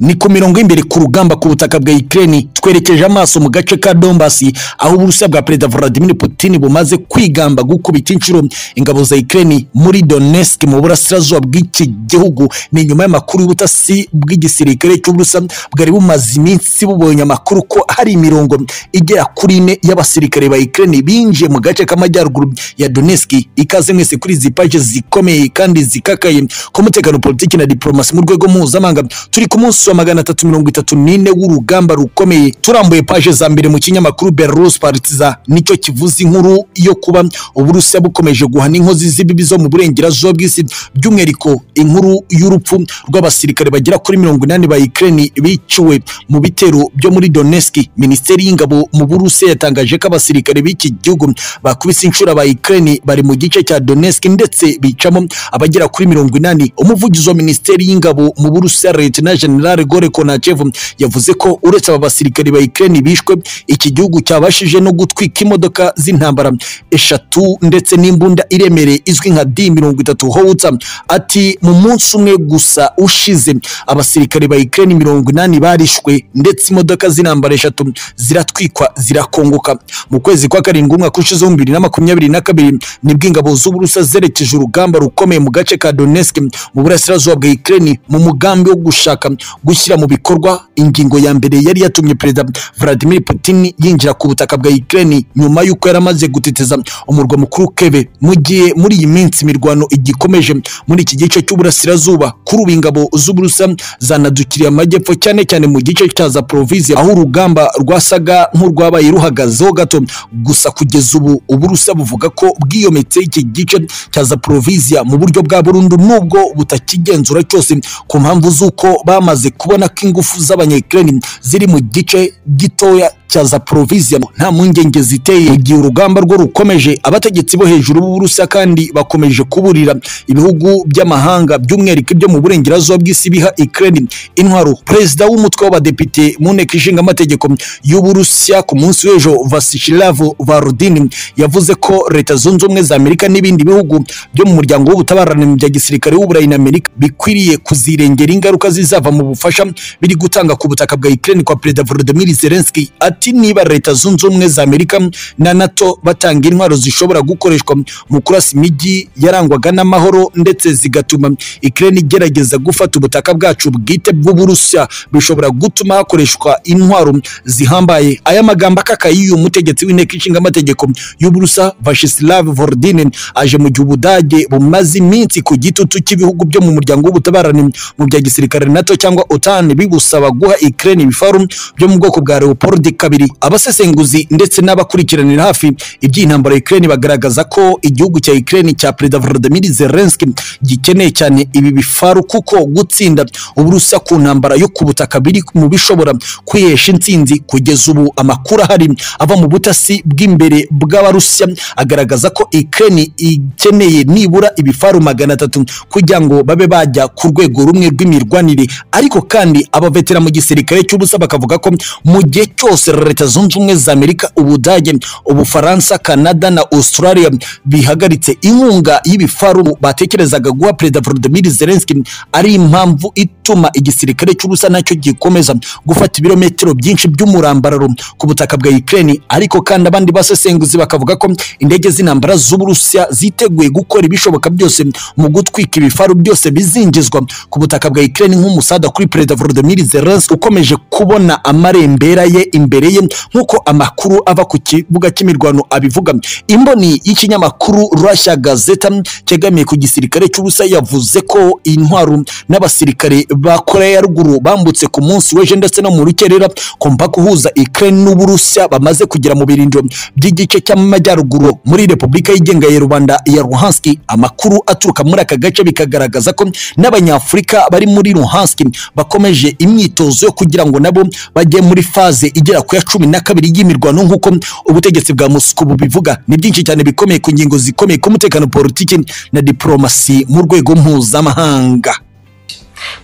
Ni ku mirongo y'imbere ku rugamba ku butaka bwa Ukraine twerekeje amaso mu gace ka Donbass aho Uburusiya bwa Perezida Vladimir Putin bumaze kwigamba gukubita inshuro ingabo za Ukraine muri Donetsk mu burasirazuba bw'iki gihugu. Ni nyuma y'amakuru y'ubutasi bw'igisirikare cy'Uburusiya bwari bumaze iminsi bubonye amakuru ko hari imirongo igera kuri ine y'abasirikare ba Ukraine binjiye mu gace k'amajyaruguru ya Donetsk. Ikaze mwese kuri izi paje zikomeye kandi zikakaye ku mutekano politiki na diplomasi mu rwego mpuzamahanga turi ku munsi wa magana atatu mirongo itatu n'ine w'urugamba rukomeye turambuye paje za mbere mu kinyamakuru Belarus Partiza nicyo kivuze inkuru yo kuba Uburusiya bukomeje guhana inkozi z'ibibi zo mu burengerazuba bw'isi by'umwihariko inkuru y'urupfu rw'abasirikare bagera kuri mirongo inani ba Ukraine biciwe mu bitero byo muri Donetsk Minisiteri y'Ingabo mu Burusiya yatangaje ko abasirikare b'iki gihugu bakubise inshuro aba Ukraine bari mu gice cya Donetsk ndetse bicamo abagera kuri mirongo inani umuvugizi wa Minisiteri y'Ingabo mu Burusiya Lieutenant General General Gore Konachev yavuze ko uretse aba basirikari ba Ukraine bishwe iki gihugu cyabashije no gutwika imodoka z'intambara eshatu ndetse n'imbunda iremereye izwi nka D30 Howitzer ati mu munsi umwe gusa ushize abasirikari ba Ukraine mirongo inani barishwe ndetse imodoka z'intambara eshatu ziratwikwa zirakongoka mu kwezi kwa karindwi umwaka ushize wa bibiri na makumyabiri na kabiri nibwo ingabo z'Uburusiya zerekeje urugamba rukomeye mu gace ka Donetsk mu burasirazuba bwa Ukraine mu mugambi wo gushaka gushyira mu bikorwa ingingo ya mbere yari yatumye perezida Vladimir Putin yinjira ku butaka bwa Ukraine nyuma y'uko yari amaze guteteza umurwa mukuru Kiev mu gihe muri iyi minsi imirwano igikomeje muri iki gice cy'uburasirazuba kuri ubu ingabo z'Uburusiya zanadukiriye amajyepfo cyane cyane mu gice cya Zaporizhia aho urugamba rwasaga nk'urwabaye ruhagazeho gato gusa kugeza ubu Uburusiya buvuga ko bwiyometse iki gice cya Zaporizhia mu buryo bwa burundu nubwo butakigenzura cyose ku mpamvu z'uko bamaze kubona ko ingufu z'abanyakireni ziri mu gice gitoya cya Zaporizhia nta mpungenge ziteye igihe urugamba rwo rukomeje abategetsi bo hejuru b'Uburusiya kandi bakomeje kuburira ibihugu by'amahanga by'umwihariko ibyo mu burengerazuba bw'isi biha Ukraine intwaro perezida w'umutwe w'abadepite mu nteko ishinga amategeko y'Uburusiya ku munsi w'ejo Vashilav Varudin yavuze ko leta zunze ubumwe za Amerika n'ibindi bihugu byo mu muryango w'ubutabarane bya gisirikare w'Uburayi na Amerika bikwiriye kuzirengera ingaruka zizava mu ubufasha biri gutanga ku butaka bwa Ukraine kwa Perezida Volodymyr Zelensky ati niba leta zunze ubumwe za Amerika na NATO batanga intwaro zishobora gukoreshwa mu kurasa imijyi yarangwaga n'amahoro ndetse zigatuma Ukraine igerageza gufata ubutaka bwacu bwite bw'Uburusiya bishobora gutuma hakoreshwa intwaro zihambaye aya magambo akakaye uyu mutegetsi w'inteko ishinga amategeko y'Uburusiya Vyacheslav Volodin aje mu gihe Ubudage bumaze iminsi ku gitutu cy'ibihugu byo mu muryango w'ubutabarane mu bya gisirikare NATO cyangwa cyangwa OTAN bigusaba guha Ukraine ibifaru byo mu bwoko bwa Leopard kabiri. Abasesenguzi ndetse n'abakurikiranira hafi iby'intambara ya Ukraine bagaragaza ko igihugu cya Ukraine cya Perezida Volodymyr Zelensky gikeneye cyane ibi bifaru kuko gutsinda Uburusiya ku ntambara yo ku butaka biri mu bishobora kwihesha intsinzi. Kugeza ubu amakuru ahari ava mu butasi bw'imbere bw'Abarusiya agaragaza ko Ukraine ikeneye nibura ibifaru magana atatu kugira ngo babe bajya ku rwego rumwe rw'imirwanire ariko kandi abavetera mu gisirikare cy'ubusa bakavuga ko mu gihe cyose leta zunze ubumwe za Amerika Ubudage Ubufaransa Canada na Australia bihagaritse inkunga y'ibifaru batekerezaga guha Perezida Volodymyr Zelensky ari impamvu ituma igisirikare cy'ubusa nacyo gikomeza gufata ibirometero byinshi by'umurambararo ku butaka bwa Ukraine ariko kandi abandi basesenguzi bakavuga ko indege z'intambara z'Uburusiya ziteguye gukora ibishoboka byose mu gutwika ibifaru byose bizinjizwa ku butaka bwa Ukraine nk'umusada kuri Perezida Volodymyr Zelensky ukomeje kubona amarembera ye imbere ye nk'uko amakuru ava ku kibuga cy'imirwano abivuga imboni y'ikinyamakuru Russia Gazeta cyegamiye ku gisirikare cy'ubusa yavuze ko intwaro n'abasirikare ba Korea ya ruguru bambutse ku munsi w'ejo ndetse no mu rukerera kumva kuhuza Ukraine n'Uburusiya bamaze kugera mu birindiro by'igice cy'amajyaruguru muri Repubulika yigenga ya rubanda ya Luhansk amakuru aturuka muri aka gace bikagaragaza ko n'abanyafurika bari muri Luhansk bakomeje imyitozo yo kugira ngo nabo bajye muri faze igera ku ya cumi na kabiri y'imirwano nk'uko ubutegetsi bwa Moscow bubivuga ni byinshi cyane bikomeye ku ngingo zikomeye ku mutekano politiki na diplomasi mu rwego mpuzamahanga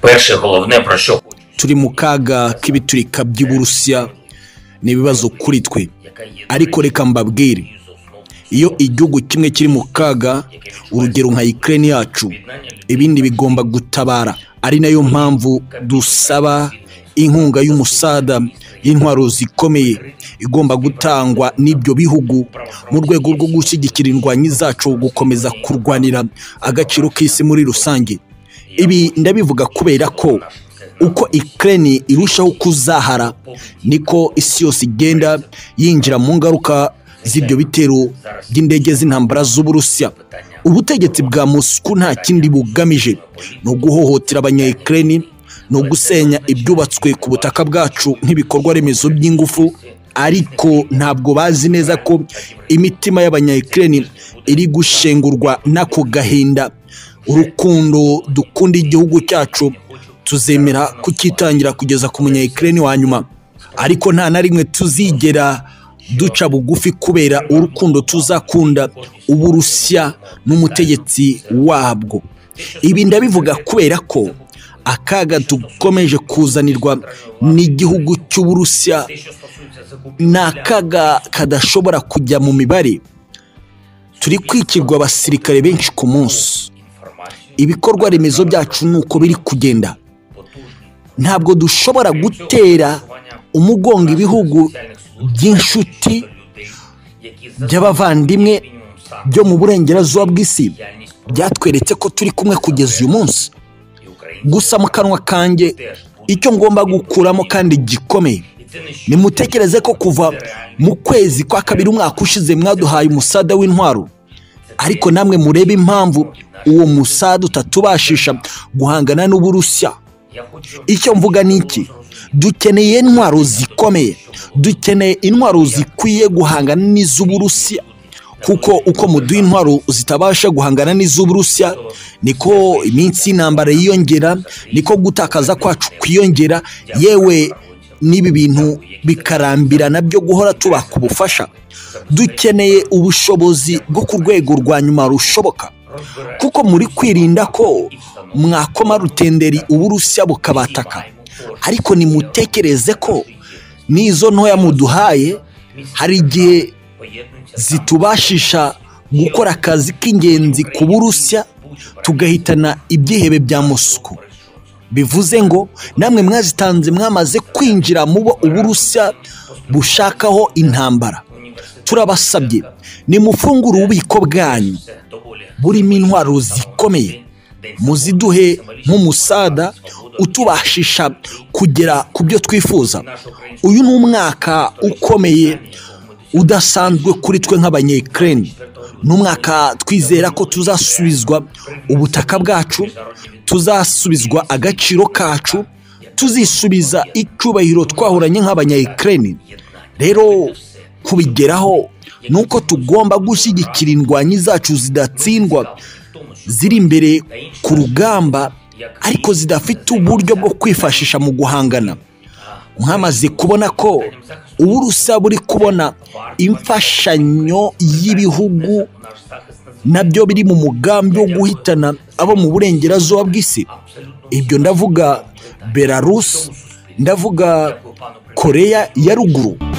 Перше головне про що turi mu kaga k'ibiturika by'Uburusiya ni ibibazo kuri twe ariko reka mbabwire iyo igihugu kimwe kiri mu kaga urugero nka Ukraine yacu ibindi bigomba gutabara ari nayo mpamvu dusaba inkunga y'umusada y'intwaro zikomeye igomba gutangwa n'ibyo bihugu mu rwego rwo gushyigikira indwanyi zacu gukomeza kurwanira agaciro k'isi muri rusange ibi ndabivuga kubera ko uko ikirere irushaho kuzahara niko isi yose igenda yinjira mu ngaruka z'ibyo bitero by'indege z'intambara z'uburusiya ubutegetsi bwa Moscou nta kindi bugamije ni uguhohotera abanyayikirere ni ugusenya ibyubatswe ku butaka bwacu nk'ibikorwa remezo by'ingufu ariko ntabwo bazi neza ko imitima y'abanyayikirere iri gushengurwa n'ako gahinda urukundo dukunda igihugu cyacu tuzemera kukitangira kugeza ku munyayikirere wa nyuma ariko nta na rimwe tuzigera duca bugufi kubera urukundo tuzakunda uburusiya n'umutegetsi wabwo ibi ndabivuga kubera ko akaga dukomeje kuzanirwa n'igihugu cy'uburusiya ni akaga kadashobora kujya mu mibare turi kwikirwa abasirikare benshi ku munsi ibikorwa remezo byacu ni uko biri kugenda ntabwo dushobora gutera umugongo ibihugu by'inshuti by'abavandimwe byo mu burengerazuba bw'isi byatweretse ko turi kumwe kugeza uyu munsi gusa mu kanwa kanjye icyo ngomba gukuramo kandi gikomeye nimutekereze ko kuva mu kwezi kwa kabiri umwaka ushize mwaduhaye umusada w'intwaro ariko namwe murebe impamvu uwo musada utatubashisha guhangana n'uburusiya icyo mvuga ni iki dukeneye intwaro zikomeye dukeneye intwaro zikwiye guhangana n'iz'uburusiya kuko uko muduha intwaro zitabasha guhangana n'iz'uburusiya niko iminsi y'intambara yiyongera niko gutakaza kwacu kwiyongera yewe n'ibi bintu bikarambirana byo guhora tubaka ubufasha dukeneye ubushobozi bwo ku rwego rwa nyuma rushoboka kuko muri kwirinda ko mwakoma rutenderi uburusiya bukabataka ariko nimutekereze ko n'izo ntoya muduhaye hari igihe zitubashisha gukora akazi k'ingenzi ku burusiya tugahitana ibyihebe bya Moscou bivuze ngo namwe mwazitanze mwamaze kwinjira mu bo uburusiya bushakaho intambara turabasabye nimufungure ububiko bwanyu burimo intwaro zikomeye muziduhe nk'umusada utubashisha kugera ku byo twifuza uyu ni umwaka ukomeye udasanzwe kuri twe nk'abanyekirere ni umwaka twizera ko tuzasubizwa ubutaka bwacu tuzasubizwa agaciro kacu tuzisubiza icyubahiro twahoranye nk'abanyekirere rero kubigeraho ni uko tugomba gushyigikira indwanyi zacu zidatsindwa ziri imbere ku rugamba ariko zidafite uburyo bwo kwifashisha mu guhangana mwamaze kubona ko uburusiya buri kubona imfashanyo y'ibihugu nabyo biri mu mugambi wo guhitana abo mu burengerazuba bw'isi ibyo ndavuga belarusi ndavuga koreya ya ruguru